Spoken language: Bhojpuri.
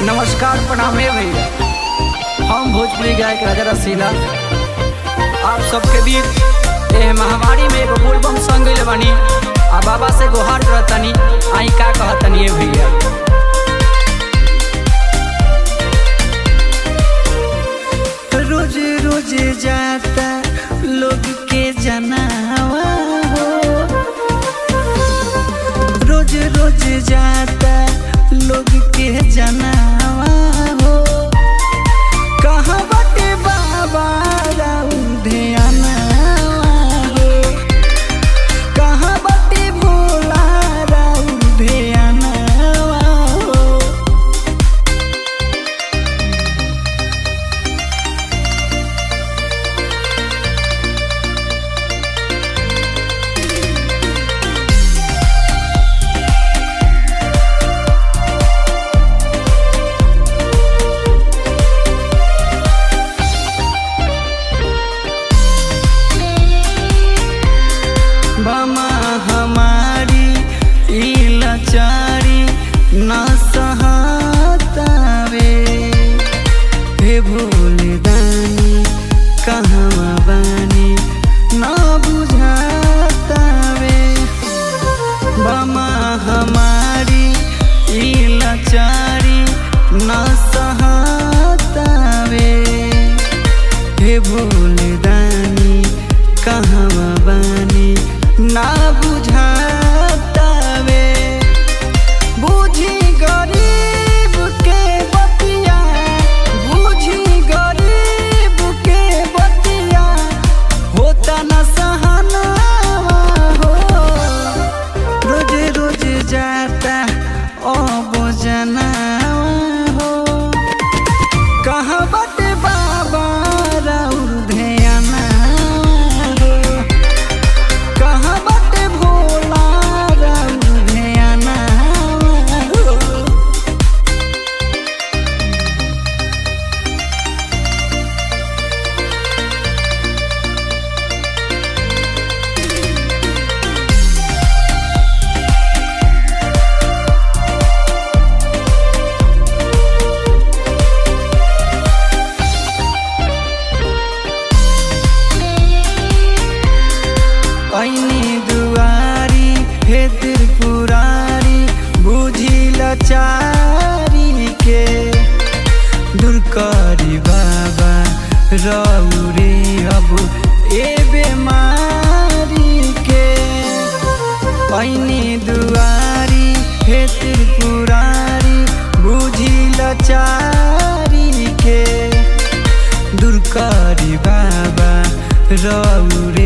नमस्कार प्रणाम हे भैया हम भोजपुरी गायक राजा रसीला आप सबके बीच एह महामारी में एगो बोलबम संग गइल बानी आ बाबा से गुहार करतनी आई का कहतनी हे भैया रोज रोज जाता लोग के जनावा हो रोज रोज जाता लोग के जनावा हो कहाँ बाटे बाबा राउर ध्यानवा हो कहाँ बाटे भोला राउर ध्यानवा हो बमा हमारी ई लाचारी न सहतावे हे भोले दानी कहवा बानी न बुझातावे बमा हमारी ई लाचारी न सहतावे हे भोले दानी कहवा बानी ना बुझातावे बुझी गरीब के बतिया बुझी गरीब के बतिया होता न सहनावा हो रोज रोज जाता अब जनावा हो कहाँ बाटे बाबा राउर ध्याना हो कहाँ बाटे भोला राउर ध्याना हो ऐनी दुआरी हे त्रिपुरारी बुझी लाचारी के दुर्कारी बाबा रौरे अब ए बेमारी के ऐनी दुआरी हे त्रिपुरारी बुझी लाचारी के दुर्कारी बाबा रौरे